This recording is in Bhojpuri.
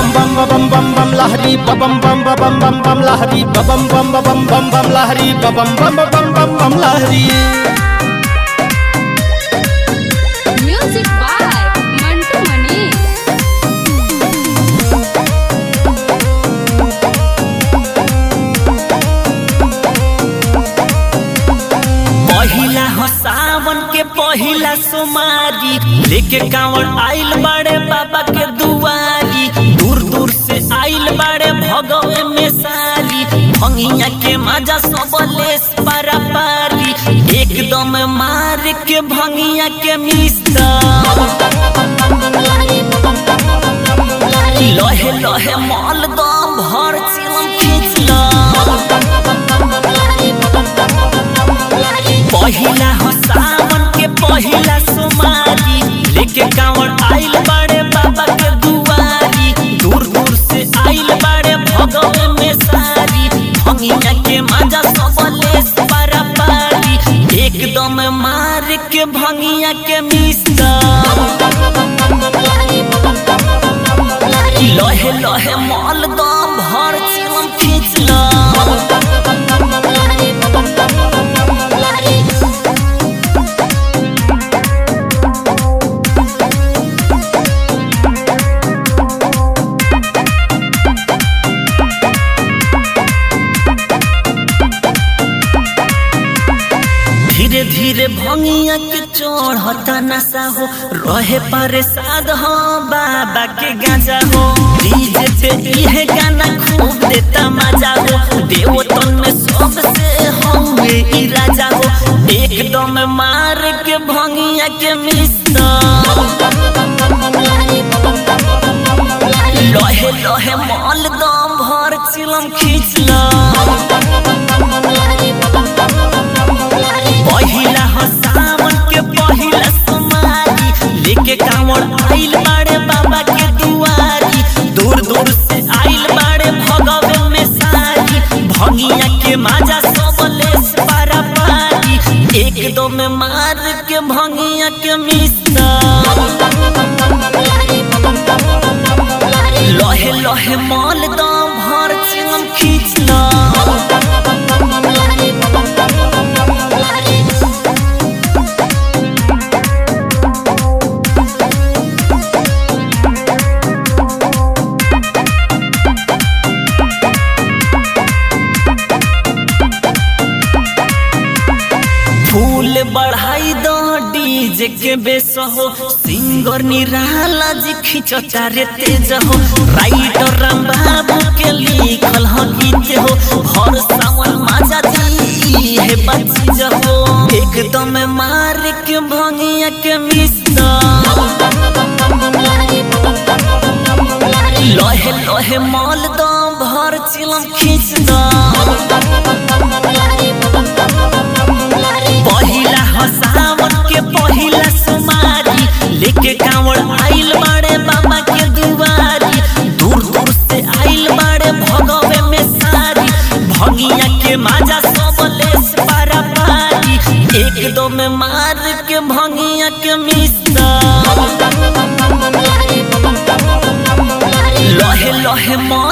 bam ba bam bam bam lahari ba bam bam ba bam bam bam lahari ba bam bam ba bam bam bam lahari ba bam bam ba bam bam bam lahari Music by Mantu Mani. पहिला हो सावन के पहिला सोमारी लेके कांवड़ आइल बड़े बाबा के दुआरी दूर दूर से आइल बड़े भगवे में सारी भंगिया के मजा सब लेस पारा पारी एकदम मार के भंगिया के मिस्ता लहे लहे मल दम भर चिलम खींचला पहिला हो सावन के पहिला सोमारी लेके कांवड़ आइल बड़े बाबा के दुआरी दूर दूर से आइल बड़े भगवे में सारी भंगिया के मजा सब लेस पारा पारी एकदम मार के भंगिया के मिस्ता लहे लहे मल दम भर चिलम खींचला धीरे धीरे भंगिया के चढ़ता नशा हो रहे परेशान हो बाबा के गांजा हो डीजे पे इहे गाना खूब देता मजा हो देवतन में सबसे हमें ई राजा हो एकदम मार के भंगिया के मिस्ता लहे लहे मल दम भर चिलम खींचला पहिला हो सावन के पहिला सोमारी लेके कांवड़ आइल बाड़े बाबा के दुआरी दूर दूर से आइल बाड़े भगवे में सारी भंगिया के माजा सब लेस पारा पारी एकदम में मार के भंगिया के मिस्ता लहे लहे मल दम भर चिलम खींचला फूल बढ़ाई दो डीजे के बेस हो सिंगर निराला जी खिंचता रे तेज हो राइटर राम बाबू के लिखल हो गीत हो भर सावन माजा दी है बच्ची हो एकदम मार के भंगिया के मिस्ता लहे लहे मल दो भर चिलम खींच दो पहिला हो सावन के पहिला सोमारी लेके कांवड़ आइल बाड़े बाबा के दुआरी दूर दूर से आइल बाड़े भगवे में सारी भंगिया के माजा सब लेस पारा पारी एकदम में मार के भंगिया के मिस्ता लहे लहे मल